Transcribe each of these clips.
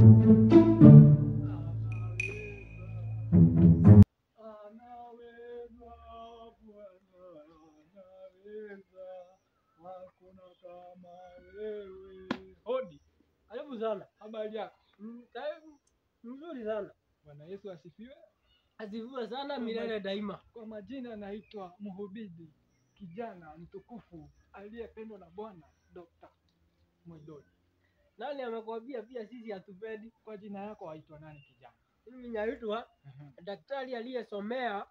Anaweza Bwana, anaweza, hakuna kama wewe. Hodi, Karibu sana. habari yako? Mm, Karibu. Mzuri sana. Bwana Yesu asifiwe. Asifiwe sana milele daima. Kwa majina naitwa mhubiri kijana mtukufu aliyependwa na Bwana Dr. Mwidoni. Nani amekwambia pia sisi hatupendi? Kwa jina yako waitwa nani kijana? Mimi naitwa daktari aliyesomea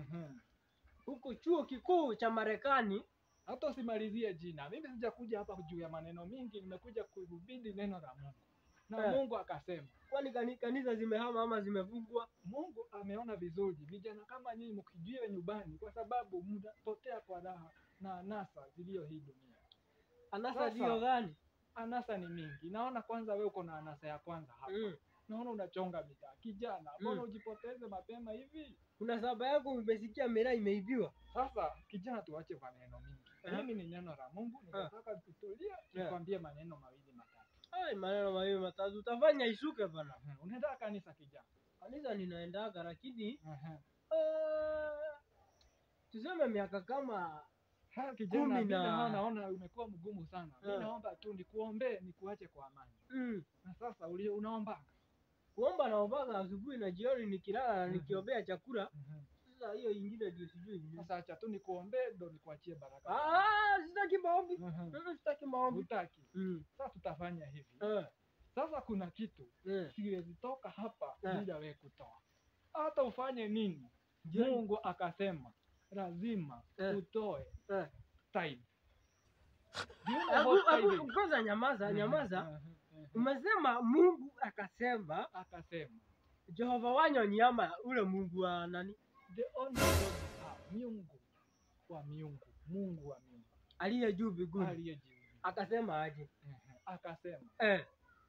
huku chuo kikuu cha Marekani. Hata usimalizie jina. Mimi sijakuja hapa juu ya maneno mingi, nimekuja kuhubiri neno la Mungu. Na Eh. Mungu akasema, Kwani kani- kanisa zimehama ama zimefungwa? Mungu ameona vizuri vijana kama nyinyi mkijiwe nyumbani, kwa sababu mnapotea kwa raha na anasa ziliyo hii dunia. Anasa Sasa. ndio gani? Anasa ni mingi. Naona kwanza wewe uko na anasa ya kwanza hapa. Mm. Naona unachonga bidhaa. Kijana, mbona Mm. ujipoteze mapema hivi? Kuna saba yako umesikia miraa imeibiwa. Sasa kijana, tuache maneno mingi. Eh. Mimi ni neno la Mungu, ninataka tutulie, nikwambie maneno mawili matatu. Ai, maneno mawili matatu utafanya ishuke bana. Mhm. Unaenda kanisa kijana? Kanisa ninaendaga lakini Mhm. uh, tuseme miaka kama Ha, kijana, Kumi vile na- hao naona umekuwa mgumu sana. Mimi Eh. naomba tu nikuombee nikuache kwa amani. mm, Na sasa uli unaomba. kuomba naombaga asubuhi na jioni nikilala na Mhm. nikiombea chakula. Sasa hiyo ingine ndio sijui. ni nini. Sasa acha tu nikuombee ndo nikuachie baraka. Ah, sitaki maombi. Mhm. Mm, Sitaki maombi. Hutaki. Mm. Sasa tutafanya hivi. Eh, Sasa kuna kitu eh. siwezi toka hapa Eh. bila wewe kutoa. Hata ufanye nini, Je- Mungu akasema lazima Eh. utoe Eh. tithe. Do you know Hebu- what hebu tithing? Kwanza nyamaza, Mhm, nyamaza. mhm, mhm. Umesema Mungu akasema Akasema Jehova Wanyoni ama ule Mungu wa nani the only God we have, miungu wa miungu, Mungu wa miungu aliye juu mbinguni aliye juu. akasema aje? Mhm. Akasema Eh,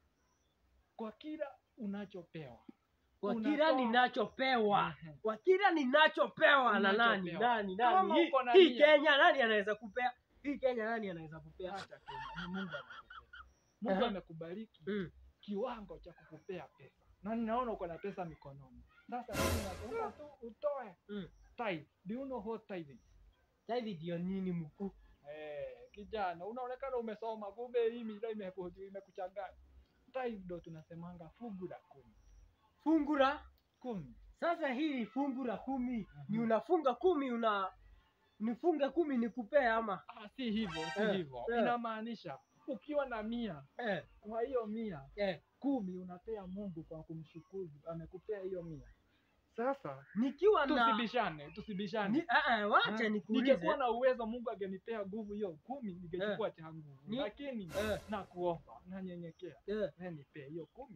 kwa kila unachopewa kwa Unatoa- kila ninachopewa Mhm. kwa kila ninachopewa na nani Unachopewa. nani Kama nani hii, uko na hii nia. Kenya nani anaweza kupea hii Kenya nani anaweza kupea Acha Kenya, ni Mungu anakupea. Mungu Aha. amekubariki mm. kiwango cha kukupea pesa na ninaona uko na pesa mikononi. Sasa mimi naomba tu utoe Mm. tithe. Do you know what tithe is? Sasa hivi ndio nini mkuu Eh, kijana unaonekana umesoma, kumbe hii mila imeku- imekuchanganya. Tithe ndo tunasemanga fungu la kumi. fungu la Kumi. sasa hili fungu la kumi ni Mhm. unafunga kumi una nifunge kumi nikupee ama Ah, si hivyo, si Eh, hivyo. eh. Inamaanisha ukiwa na mia, eh, kwa hiyo mia eh. kumi unapea Mungu kwa kumshukuru, amekupea hiyo mia. Sasa nikiwa na tusibishane, tusibishane. ni, ah, ah, wacha Eh, nikuulize Ningekuwa na uwezo Mungu angenipea nguvu hiyo kumi, ningechukua cha nguvu, Ni- lakini eh, nakuomba, nanyenyekea, eh, wewe nipee hiyo kumi.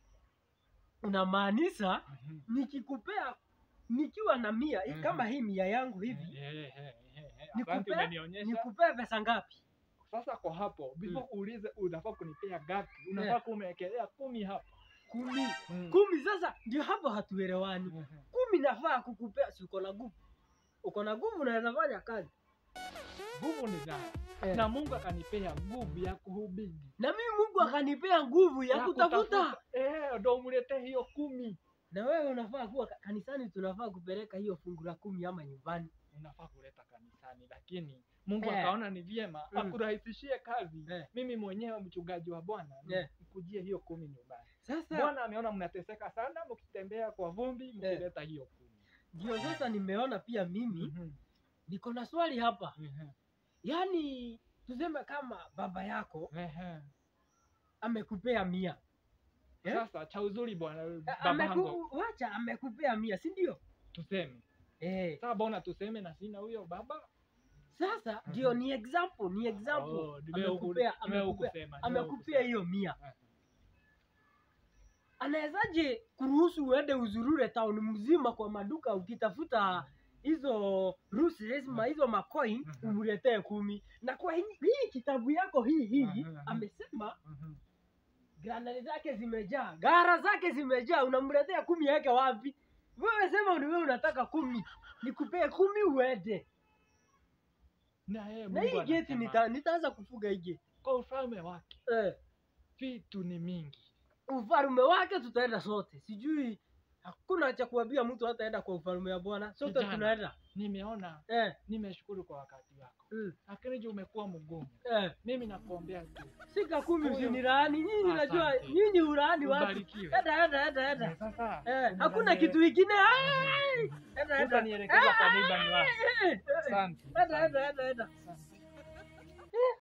unamaanisha nikikupea nikiwa na mia Mhm. kama hii mia yangu hivi Eh, eh, eh, eh, eh, Nikupe- asante, umenionyesha. nikupee pesa ngapi Sasa kwa hapo, before uulize unafaa kunipea gapi, Eh. unafaa kumewekelea kumi hapa. kumi Mm. kumi sasa ndio hapo hatuelewani Mhm. kumi nafaa kukupea si uko na nguvu uko na nguvu unaweza fanya kazi Nguvu ni zangu Eh. na Mungu akanipea nguvu ya kuhubiri na mimi mungu akanipea nguvu ya Ya kutafuta eh, ndo umletee hiyo kumi. na wewe unafaa kuwa ka- kanisani tunafaa kupeleka hiyo fungu la kumi ama nyumbani unafaa kuleta kanisani, lakini Mungu Eh. akaona ni vyema Mm. akurahisishie kazi. Eh. Mimi mwenyewe mchungaji wa Bwana Eh. nikujie hiyo kumi nyumbani. sasa Bwana ameona mnateseka sana mkitembea kwa vumbi mkileta hiyo kumi. ndio sasa nimeona pia mimi Mhm. niko na swali hapa Mhm. yaani tuseme kama baba yako Ehe. amekupea mia Eh? Sasa cha uzuri bwana A- babangu ameku, wacha amekupea mia si ndio tuseme eh, sasa, bona tuseme na sina huyo baba sasa Mhm. ndio ni example ni example Oh, nimewe huku- amekupea nimewe huku amekupea kusema, nimewe huku amekupea kusema. hiyo mia Eh. anawezaje kuruhusu uende uzurure town mzima kwa maduka ukitafuta hizo ruses ma hizo macoin Mhm. umletee kumi na kwa hii, hii kitabu yako hii hii Mhm, mhm. amesema Mhm. granali zake zimejaa gara zake zimejaa unamletea kumi yake wapi wewe sema ni wewe unataka kumi nikupee kumi uende Na yeye na Mungu hii geti anasema, nita, nitaanza kufuga hii geti kwa ufalme wake eh, vitu ni mingi ufalume wake tutaenda sote sijui hakuna cha kuambia mtu hataenda kwa ufalume wa bwana sote Kijana. tunaenda Nimeona, eh, nimeshukuru kwa wakati wako, mm, lakini juu umekuwa mgumu, eh. mimi nakuombea tu sika kumi Huyo. usiniraani nyinyi najua Asante. nyinyi huraani watu ubarikiwe. eda eda eda eda Eh, Sasa eh, hakuna unaniele- kitu ingine Ai! eda eda utanielekeza kwa neighbor ni wapi. Eh, eh, Asante. eda eda eda eda Asante.